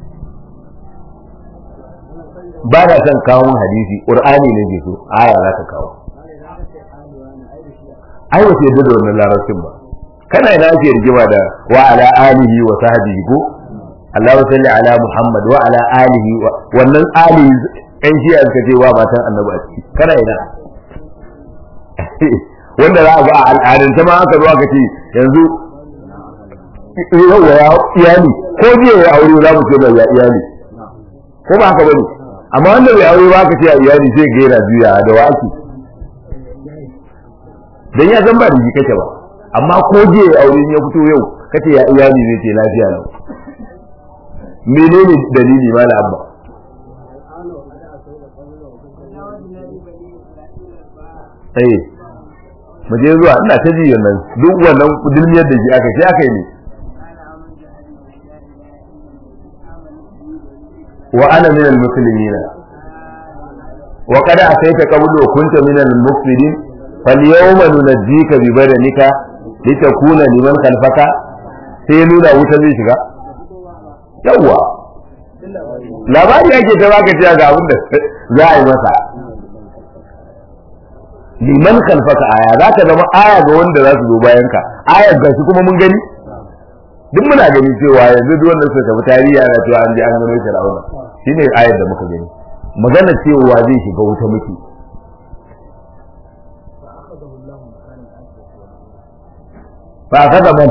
A: ba na son kawo hadisi qur'ani ne ke so aya za ka kawo ai wace yadda da wannan larabcin ba kana ina ake rigima da wa ala alihi wa sahbihi ko Allah salli ala Muhammad wa ala alihi wannan alihi ɗan shi suka ce wa matan annabi a ciki kana ina wanda za a ga a al'adance ma aka zo aka ce yanzu yau ya iyali ko jiya ya aure za mu ce mai ya iyali ko ba haka bane amma wanda bai aure ba ka ce a iyali sai ga yana juya da wa ake dan ya san ba da kake ba amma ko jiya ya aure ya fito yau kace ya iyali zai ce lafiya lau menene dalili mala abba eh mu je zuwa ina ta ji nan duk wannan dilmiyar da ji aka sai aka yi ne wa ana min al-muslimin wa qad asayta qablu wa kunta min al-mufsidin falyawma nunajjika bi badanika litakuna liman khalfaka sai nuna wuta zai shiga yawwa labari ake ta baka cewa ga abin da za a yi masa liman khalfaka aya za ka zama aya ga wanda za su zo bayan ka ayar ga shi kuma mun gani duk muna gani cewa yanzu duk wanda suka tafi tarihi ana cewa an je an gano Fir'auna shine ayar da muka gani magana cewa zai shiga wuta muke fa kada man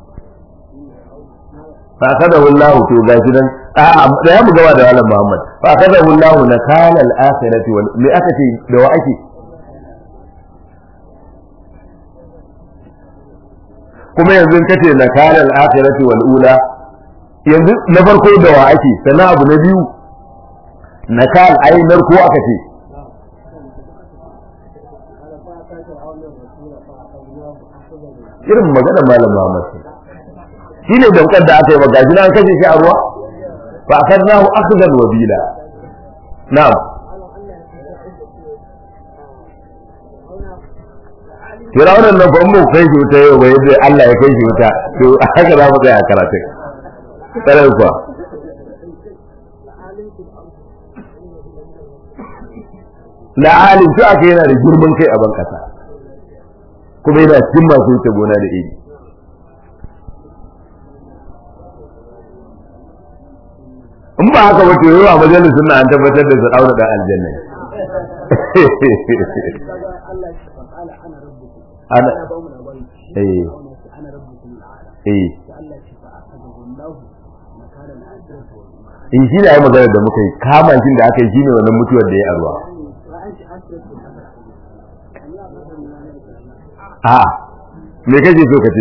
A: fa kada wallahu to gashi nan a da ya mu gaba da Malam Muhammad fa kada wallahu nakala al-akhirati wal me aka ce da wa ake kuma yanzu kace na kana al-akhirati wal ula yanzu na farko da wa ake sannan abu na biyu na kan ai narko aka ce irin magana malam Muhammad shine daukar da aka yi maka jina an kashe shi a ruwa fa akadnahu akhdan wabila na'am Firawunan nan fa mu kai shi wuta yau bai yadda Allah ya kai shi wuta to haka za mu tsaya karatun. Tsarar kuwa. la alim to aka yana da girman kai a ban kasa kuma yana cikin masu wuce gona da iri in ba haka ba to yawa majalisun na an tabbatar da su daura da aljanna ana eh eh in shi ne ai magana da muka yi kama shi da aka yi shine wannan mutuwar da ya arwa a me kake so ka ce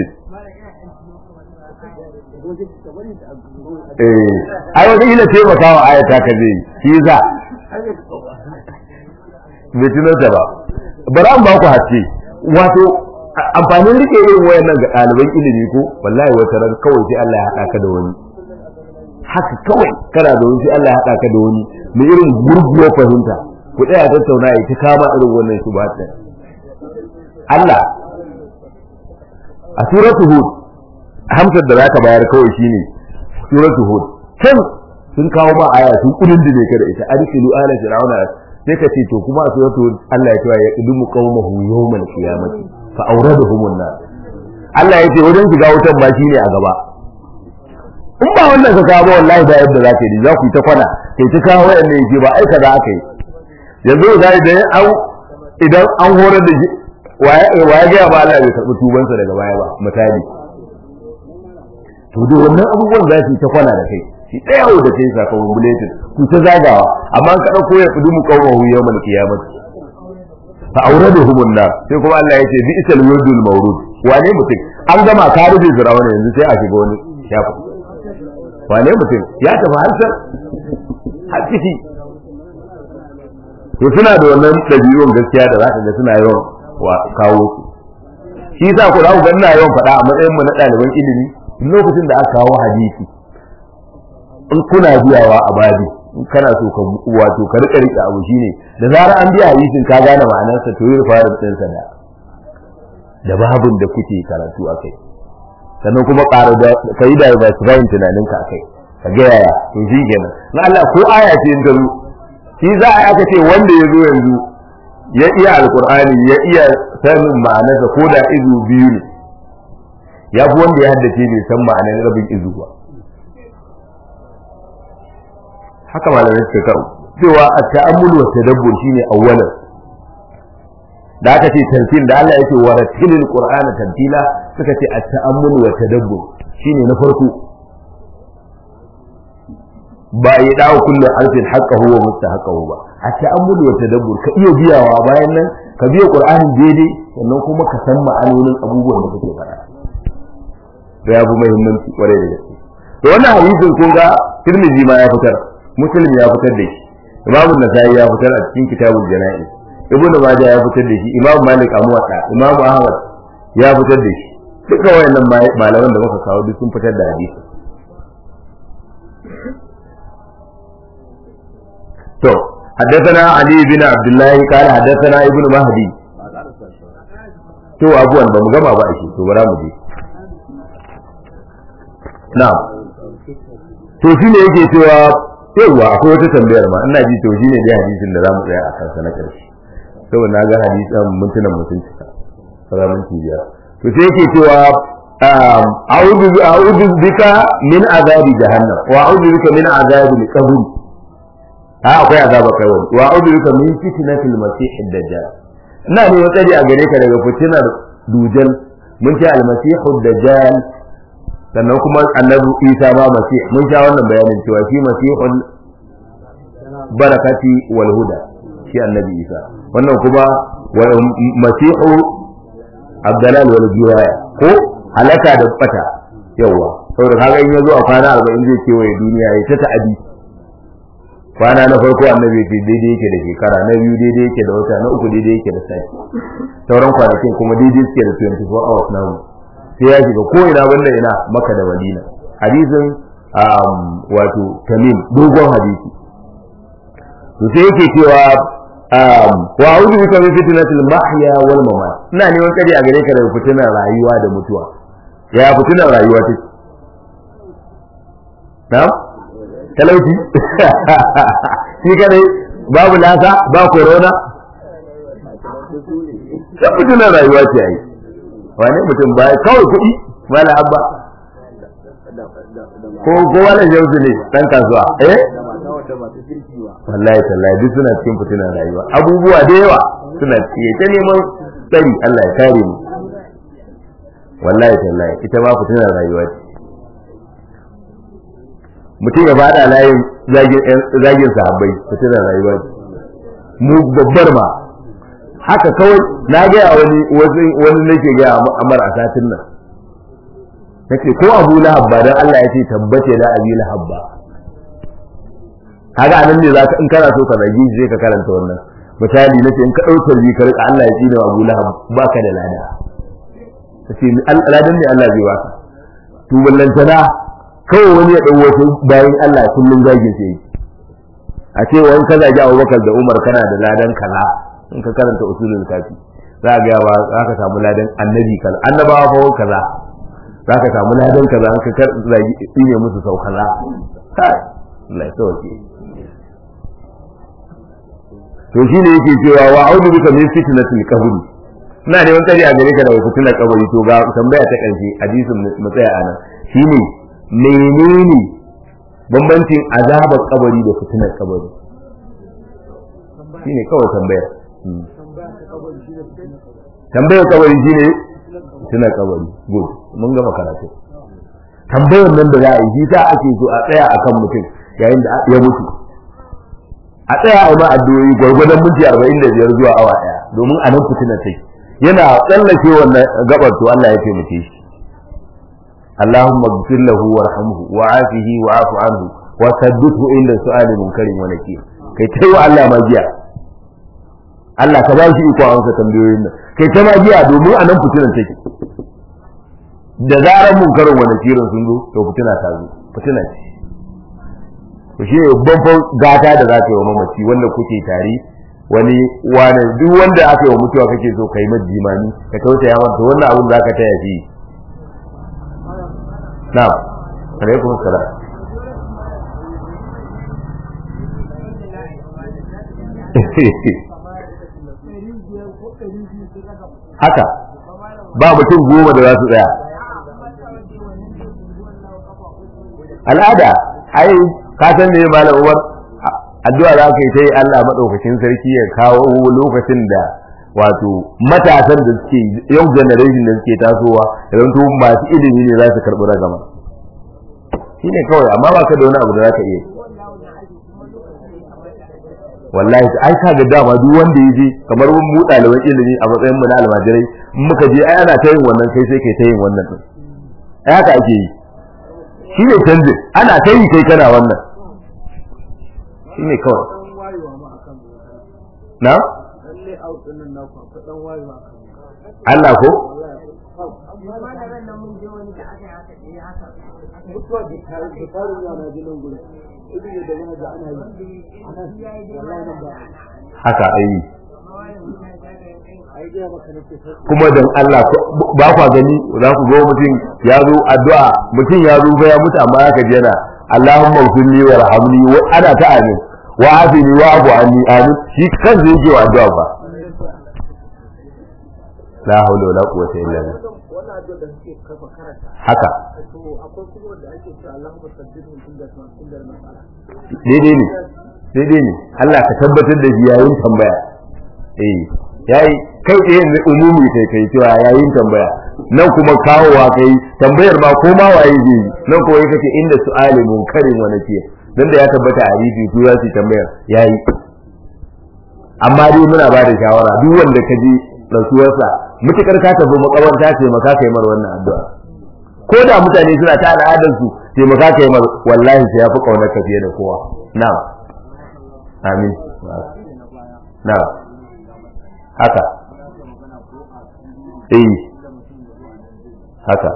A: eh ai wata ila taimaka wa ayata ka zai shi za bai tunanta ba bari an ba ku haske wato amfanin rike irin wayannan ga ɗaliban ilimi ko wallahi wata ran kawai sai Allah ya haɗa ka da wani haka kawai kana da wani sai Allah ya haɗa ka da wani mai irin gurguwar fahimta ku tsaya tattauna ya ta kama irin wannan su ba Allah a suratu hud hamsar da zaka bayar kawai shine suratu hud can sun kawo ma aya sun kudin da ka da ita arsilu ala fir'auna sai ka ce to kuma a suratu hud Allah ya ce ya idumu qaumahu yawmal qiyamati fa awradahum an-nar Allah ya ce wajen shiga wutan ba shine a gaba in ba wannan ka kawo wallahi ba yadda za ka yi za ku yi ta kwana kai ta kawo wayanne yake ba aika za aka yi yanzu da idan an idan an horar da waye ga ba Allah bai karɓi tubansa daga baya ba misali to da wannan abubuwan za su yi ta kwana da kai shi ɗaya yau da kai sakamakon bulletin ku ta zagawa amma ka ɗauko ya fi dumu kawo hu yau mal kiyamati fa aure da humun nar sai kuma Allah ya ce bi isal wurdul mawrud wane mutum an gama ka rufe firawuna yanzu sai a shiga wani shafi wane mutum ya tafi harshen har ciki to suna da wannan ɗabi'un gaskiya da za ka ga suna yawan wa kawo su shi yasa ku za ku ga ina yawan faɗa a matsayin mu na ɗaliban ilimi lokacin da aka kawo hadisi in kuna biyawa a babi in kana so ka wato ka rika rika abu shine da zarar an biya hadisin ka gane ma'anarsa to yi fara din sa da da babun da kuke karatu akai sannan kuma ƙara da kai da ba su bayin tunaninka akai ka ga yaya to shi kenan na Allah ko aya ce in ta zo shi za a aka ce wanda ya zo yanzu ya iya alkur'ani ya iya sanin ma'anarsa ko da izu biyu ne ya fi wanda ya haddace bai san ma'anar rabin izu ba haka malamai suka kawo cewa a ta'ammul wa tadabbur shine awwalan da aka ce tantil da Allah yake wa ratilil qur'ana tantila suka ce a ta'ammul wa tadabbur shine na farko ba ya dawo kullum harfin haqqahu wa mustahaqqahu ba a ta'ammul wa tadabbur ka iya biyawa bayan nan ka biya qur'anin daidai sannan kuma ka san ma'anonin abubuwan da kake faɗa da ya fi muhimmanci kwarai da gaske to wannan hadisin kun ga Tirmidhi ma ya fitar Muslim ya fitar da shi Imam Nasa'i ya fitar a cikin Kitabul Jana'i Ibn Majah ya fitar da shi Imam Malik a Muwatta Imam Ahmad ya fitar da shi duka wayannan malaman da muka kawo duk sun fitar da hadisi to حدثنا علي بن عبد الله قال حدثنا ابن مهدي to abuwan ba mu gama ba shi to bara mu je na'am to shine yake cewa yawa akwai wata tambayar ma ina ji to shine dai hadisin da zamu tsaya a kansa na karshe saboda na ga hadisan mintunan mutunci salamun tibiya to sai yake cewa a'udhu a'udhu bika min azabi jahannam wa a'udhu bika min azabi al-qabr ha akwai azaba kai wani wa a'udhu bika min fitnatil masih ad-dajjal ina ne tsari a gare ka daga fitinar dujal mun ce al-masih ad-dajjal sannan kuma annabi isa ma masih mun sha wannan bayanin cewa shi masihul barakati wal huda shi annabi isa wannan kuma masihu abdalal wal jiwaya ko halaka da bata yawa saboda kaga in yazo a kwana 40 zai kewaye duniya ya ta ta'adi kwana na farko annabi ce daidai yake da shekara na biyu daidai yake da wata na uku daidai yake da sati sauran kwanakin kuma daidai suke da 24 hours na sai ya shiga ko ina banda ina maka da madina hadisin wato tamim dogon hadisi to sai yake cewa wa a'udhu bika min fitnatil mahya wal mamat ina neman kare a gare ka daga fitinar rayuwa da mutuwa ya fitinar rayuwa take na talauci shi kadai babu lasa ba corona sai fitinar rayuwa ce ai wane mutum ba kawai kuɗi mala abba ko ko wala jauzu ne dan kasuwa eh wallahi tallahi duk suna cikin fitinar rayuwa abubuwa da yawa suna cikin ta neman tsari Allah ya kare mu wallahi tallahi ita ma fitinar rayuwa ce mutum ya fada layin zagin sahabbai fitinar rayuwa ce mu babbar ma haka kawai na gaya wani wani nake gaya amar a satin nan nace ko abu lahab ba dan Allah ya ce tabbace da abi lahab ba kaga anan ne zaka in kana so ka zagi zai ka karanta wannan misali nace in ka dauka bi ka rika Allah ya tsine abu lahab baka da lada kace ladan ne Allah zai baka to ballantana kawai wani ya dau wasu bayan Allah kullun zagin sai a ce wani ka zagi Abubakar da Umar kana da ladan kaza in ka karanta usulul kafi za ga yawa za ka samu ladan annabi kaza annabawa fa kaza za ka samu ladan kaza in ka zagi tsine musu sau kaza kai Allah ya sauke to shine yake cewa wa audu bika min fitnatil qabr ina neman tsari a gare ka daga fitnar kabari to ga tambaya ta karshe hadisin mu tsaya anan shine menene bambancin azabar kabari da fitnar kabari shine kawai tambayar tambayar kabari shine fitnar kabari good mun gama karatu tambayar nan da za a yi shi ta ake so a tsaya akan mutum yayin da ya mutu a tsaya a ma addu'o'i gwargwadon minti arba'in da biyar zuwa awa ɗaya domin a nan fitinar take yana tsallake wannan gabar to Allah ya taimake shi اللهم اغفر له وارحمه وعافه وعاف عنه وثبته عند سؤال منكر ونكير kai tai wa Allah magiya Allah ka ba shi iko a wanka tambayoyin nan kai ta magiya domin a nan fitinan take da zarar munkarin wa nakirin sun zo to fitina ta zo fitina ce to shi ne babban gata da za ka yi wa mamaci wanda kuke tare wani wani duk wanda aka yi wa mutuwa kake so kai mai jimani ka tausaya masa wannan abin za ka taya shi na'am alaikum salam haka ba mutum goma da za su tsaya al'ada ai ka san me malam Umar addu'a za ka yi ta yi Allah madaukakin sarki ya kawo lokacin da wato matasan da suke yau generation da suke tasowa idan to masu ilimi ne za su karɓi ragama shine kawai amma ba ka da wani abu da za ka iya wallahi ai ka ga dama duk wanda ya je kamar mun mu ɗaliban ilimi a matsayin mu na almajirai in muka je ai ana ta yin wannan kai sai kai ta yin wannan din ai haka ake yi shi ne canji ana ta yi kai kana wannan shi ne kawai na Allah ko haka ayi kuma dan Allah ba kwa gani za ku zo mutum ya zo addu'a mutum ya zo ya mutu amma ya kaji yana Allahumma ghfirli warhamni wa ana ta amin wa afini wa afu anni amin shi kan zai yi wa addu'a ba la hawla wala quwwata illa billah haka daidai ne daidai ne Allah ka tabbatar da yayin tambaya eh yayi kai tsaye ne umumi kai kai cewa yayin tambaya nan kuma kawowa kai tambayar ma ko ma waye zai nan kuma yake ce inda su'ali munkarin wa nakiya dan da ya tabbata a hadisi su za su tambayar yayi amma dai muna ba da shawara duk wanda ka ji rasuwarsa mutukar ka tafi makabarta ce maka kai mar wannan addu'a ko da mutane suna ta al'adar su ce maka kai mar wallahi sai ya fi kaunar ka fiye da kowa na'am amin na'am haka eh haka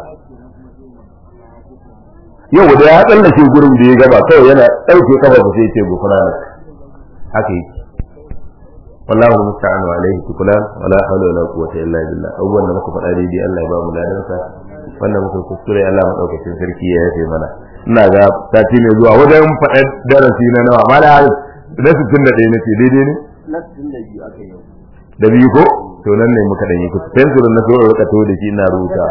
A: yau da ya tsallake gurin da ya gaba kawai yana ɗauke kafa ba sai ce gufara haka yake wallahu musta'an wa alaihi tukulan wala hawla wala quwwata illa billah abubuwan da muka faɗa daidai Allah ya ba mu ladansa wannan muka kuskure Allah madaukakin sarki ya yafe mana ina ga sati mai zuwa wajen faɗar darasi na nawa mala na 61 nace daidai ne
B: na 62 aka yi
A: da biyu ko to nan ne muka dan yi kusa pencil na so rika to da shi ina rubuta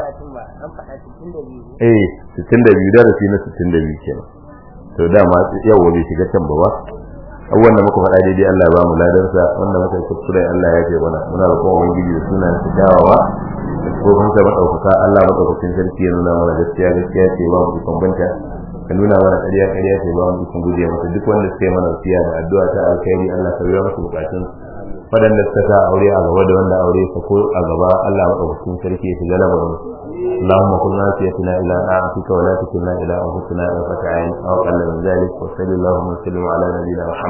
A: eh 62 darasi na 62 kenan to dama yau bai shiga can ba wa abubuwan da muka faɗa daidai Allah ya ba mu ladansa wanda muka yi kuskure Allah ya ce mana muna roƙon ubangiji da sunan su dawawa da kofin sa madaukaka Allah madaukakin sarki ya nuna mana gaskiya gaskiya ce ba mu ikon banta ka nuna mana ƙarya ƙarya ce ba mu ikon guje masa duk wanda suka yi mana wasiya da addu'a ta alkhairi Allah ka biya musu bukatun waɗanda suka sa aure a gaba da wanda aure sa ko a gaba Allah madaukakin sarki ya shiga lamarin اللهم كن ناسيتنا الى طاعتك ولا تكلنا الى انفسنا طرفة عين او اقل من ذلك وصل اللهم وسلم على نبينا محمد